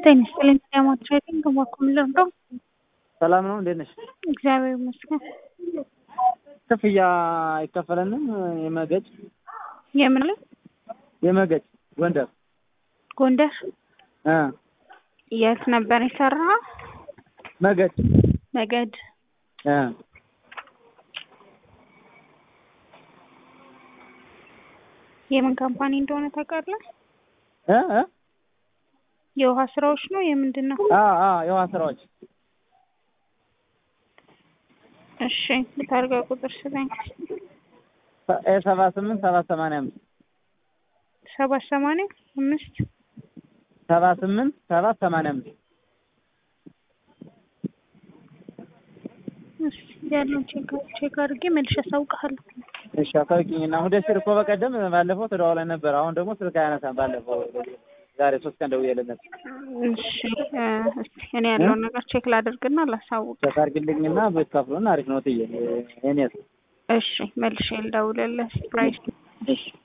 ጤና ይስጥልኝ ዳሞት ትሬዲንግ በኩል ልርዳው? ሰላም ነው፣ እንዴት ነሽ? እግዚአብሔር ይመስገን። ክፍያ አይከፈለንም? የመገጭ የምን ላይ የመገጭ ጎንደር ጎንደር እ የት ነበር የሰራ? መገጭ ነገድ እ የምን ካምፓኒ እንደሆነ ታውቃለህ? እ እ የውሃ ስራዎች ነው የምንድን ነው? አ አ የውሃ ስራዎች እሺ ልታርጋ ቁጥር ስጠኝ። ኤ ሰባ ስምንት ሰባት ሰማንያ አምስት ሰባት ሰማንያ አምስት ሰባ ስምንት ሰባት ሰማንያ አምስት እሺ ያለውን ቼክ ቼክ አድርጌ መልሼ አሳውቅሃለሁ። እሺ አሳውቂኝ እና ሙደሲር እኮ በቀደም ባለፈው ተደዋውለን ነበር። አሁን ደግሞ ስልክ አያነሳም። ባለፈው ዛሬ ሶስት ቀን ደውዬለት ነበር። እሺ እ እስኪ እኔ ያለውን ነገር ቼክ ላደርግና ላሳውቅ። ቼክ አድርግልኝና ብትከፍሉን አሪፍ ነው ትዬ እኔስ እሺ መልሼ ልደውልልህ ፕራይስ እሺ